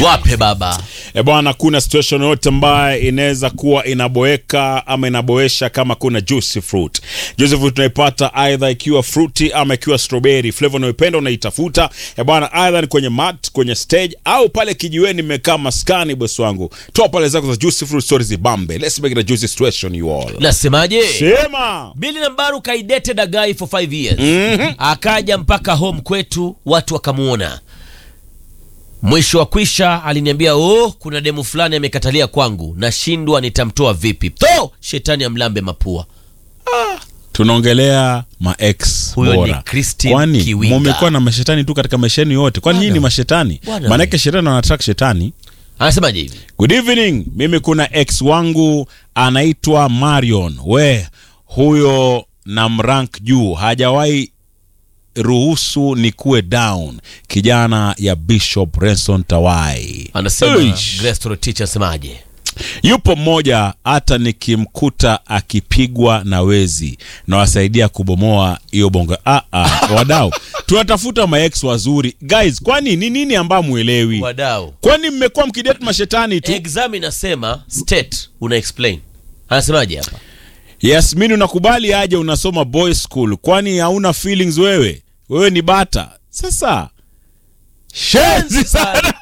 wape baba E bwana, kuna situation yote ambayo inaweza kuwa inaboeka ama inaboesha kama kuna juicy fruit. Juicy fruit tunaipata either ikiwa fruity ama ikiwa strawberry. Flavor unayoipenda unaitafuta. E bwana, either ni kwenye mat, kwenye stage au pale kijiweni mmekaa maskani boss wangu. Toa pale zako za juicy fruit stories zibambe. Let's make it a juicy situation you all. nasemaje Sema. Bili Nambaru kaidated a guy for 5 years akaja mpaka home kwetu, watu wakamuona. Mwisho wa kwisha aliniambia, oh, kuna demu fulani amekatalia kwangu, nashindwa nitamtoa vipi. To shetani amlambe mapua. Tunaongelea ma ex Huyo bora. ni Christine Kwani Kiwinga. mumekuwa na mashetani tu katika maisha yenu yote? Kwani nyinyi ni mashetani? Bwana Maana we. shetani anatrack shetani. Anasemaje hivi? Good evening. Mimi kuna ex wangu anaitwa Marion. We huyo na mrank juu, hajawahi ruhusu nikuwe down. Kijana ya Bishop Renson Tawai. Anasema Eish. Grace Torotich anasemaje? Yupo mmoja hata nikimkuta akipigwa na wezi nawasaidia kubomoa hiyo bongo. Ah, ah, wadau tunatafuta maex wazuri guys, kwani ni nini ambayo mwelewi? Wadau. Kwani mmekuwa mkidate mashetani tu? Exam inasema state una explain. Anasemaje hapa? Yasmin, unakubali aje unasoma boys school? Kwani hauna feelings wewe? Wewe ni bata. Sasa shenzi sana.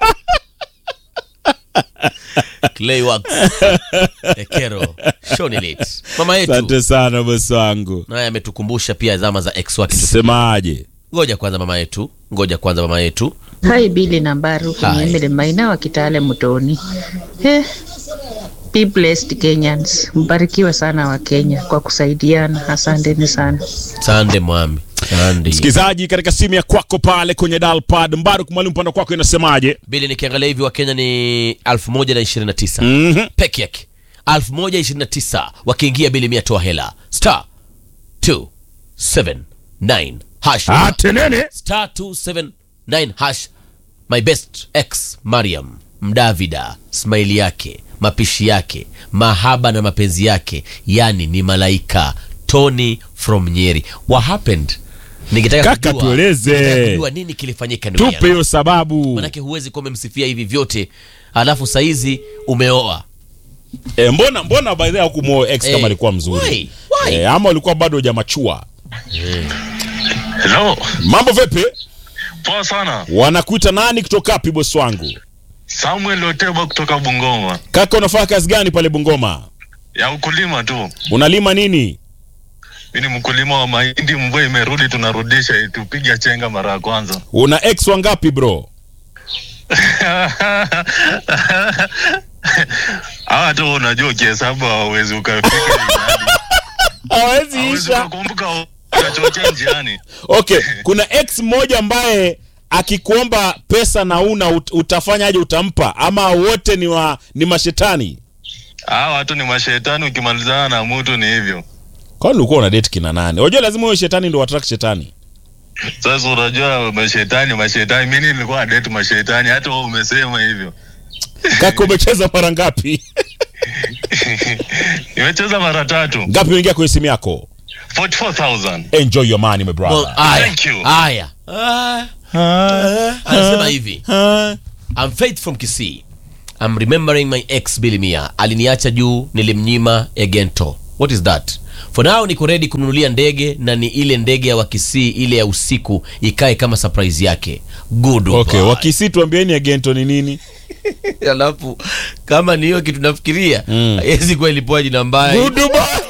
Clayworks. Ekero. Shonilit. Mama yetu. Asante sana bosi wangu. Naye ametukumbusha pia zama za ex wake. Semaje? Ngoja kwanza mama yetu. Ngoja kwanza mama yetu. Hai Bili na Mbaru Hi. kwenye Emily Maina wa Kitale Mtoni. Eh, be blessed Kenyans, mbarikiwe sana wa Kenya kwa kusaidiana. Asanteni sana. Sande mwami. Sande. Msikilizaji, katika simu ya kwako pale kwenye dalpad Mbaruk Mwalimu, upande kwako inasemaje? Bili nikiangalia hivi wa Kenya ni 1029 Mhm. peke yake. 1029 wakiingia bili mia toa hela. Star 279 hash. Atenene. Star 279 hash. My best ex Mariam Mdavida, smaili yake, mapishi yake, mahaba na mapenzi yake, yani ni malaika. Tony from Nyeri. What happened? Ningetaka Kaka, kujua- tueleze. ningetaka kujua nini kilifanyika ndugu Tupe yangu. hiyo sababu. Manake huwezi kuwa umemsifia hivi vyote alafu saizi umeoa. E, mbona mbona by the way hukumuoa ex Eh, kama alikuwa mzuri? why? Why? E, ama ulikuwa bado hujamachua? Hello, Mambo vipi? poa sana. Wanakuita nani kutoka wapi bosi wangu? Samuel Oteba kutoka Bungoma, Kaka, unafanya kazi gani pale Bungoma? ya ukulima tu. Unalima nini? Mi ni mkulima wa mahindi, mvua imerudi, tunarudisha tupiga chenga mara ya kwanza. Una ex wangapi bro? Hawa tu unajua ukihesabu hawawezi ukafika idadi. Hawezi hawezi isha. ukakumbuka ukachochea njiani. Okay, kuna ex mmoja ambaye akikuomba pesa na una ut, utafanyaje? Utampa ama wote ni wa ni mashetani? Hawa watu ni mashetani, ukimalizana na mtu ni hivyo. Kwani ulikuwa una date kina nani? Unajua lazima uwe shetani ndio attract shetani. Sasa unajua mashetani, mashetani, mi nilikuwa na date mashetani, hata wewe umesema hivyo. Kaka, umecheza mara ngapi? Nimecheza mara tatu, Ngapi uingia kwenye simu yako? 44,000. Enjoy your money my Well, brother. aya, Thank you. aya. Anasema hivi Ah. I'm Faith from Kisii. I'm remembering my ex Bilimia. Aliniacha juu nilimnyima Egento. What is that? For now niko ready kununulia ndege na ni ile ndege ya Wakisii ile ya usiku ikae kama surprise yake. Good. Okay, wakisi tuambieni agento ni nini? Alafu kama ni hiyo kitu nafikiria, Mm. haiwezi kuwa ilipoa jina mbaya. Goodbye.